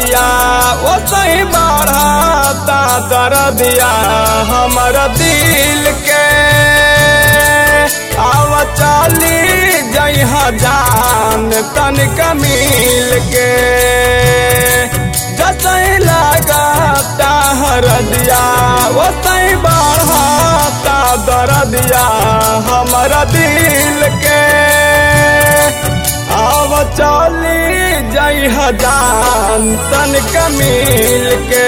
दरदिया ओ सही बढ़ता दरदिया हमर दिल के आव चली जइहा जान तनिक मिल के जसई लागता हरदिया ओ सही बढ़ता दरदिया हमर दिल के आव चली जई जान तनिक मिल के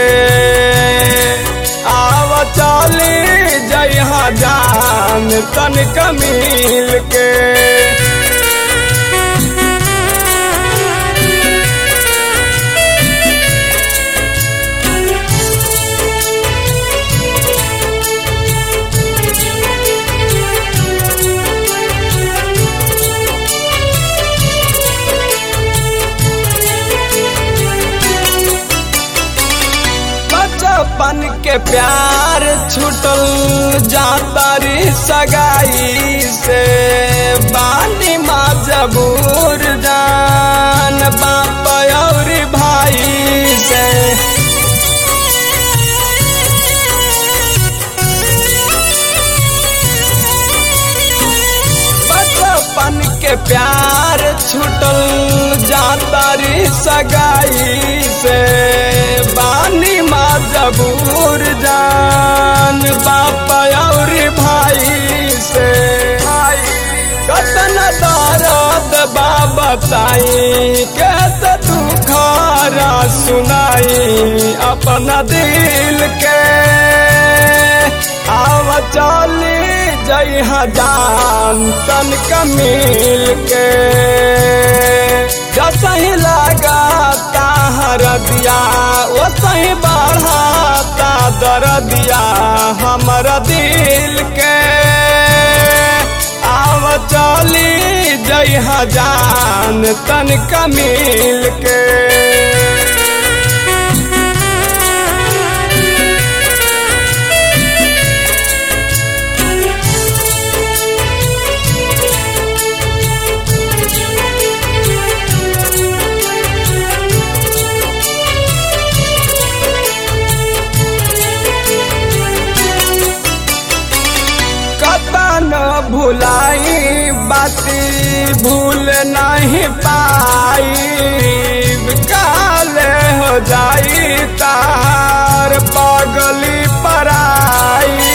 आव चली जई जान तनिक मिल के बचपन के प्यार छूटल जातारी सगाई से बानी मजबूर जान बाप और भाई से बचपन के प्यार छूटल जातारी सगाई से बानी मजबूर जान बाप और भाई से कतन दर्द बताई कैसे दुखारा सुनाई अपना दिल के आव चली जई जान तनिक मिल के जसही लगाता हरदिया ओ सही बढ़ाता दरदिया हमर दिल के आव चली जई जान तनिक मिल के कतन भुलाई बाती भूल नहीं पाई काल हो जाई तार पगली पराई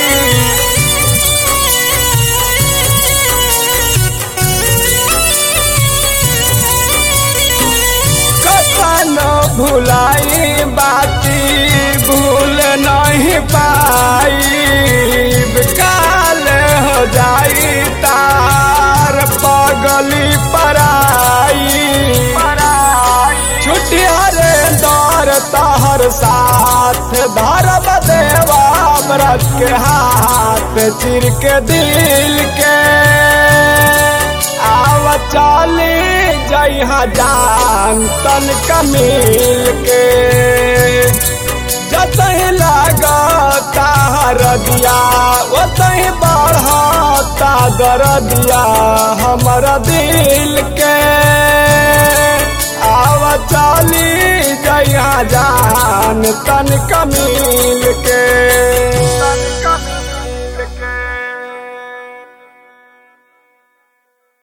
कतन भुलाई बाती भूल नहीं पाई काल हो जाई तार पगली पराई छुट्टिया रे दौर तहर साथ धरब देवा व्रत के हाथ चिर के दिल के आव चली जइहा जान तनिक मिल के जतही लागता हरदिया ओतही बढ़ता दरदिया हमर दिल के आव चली जइहा जान तनिक मिल के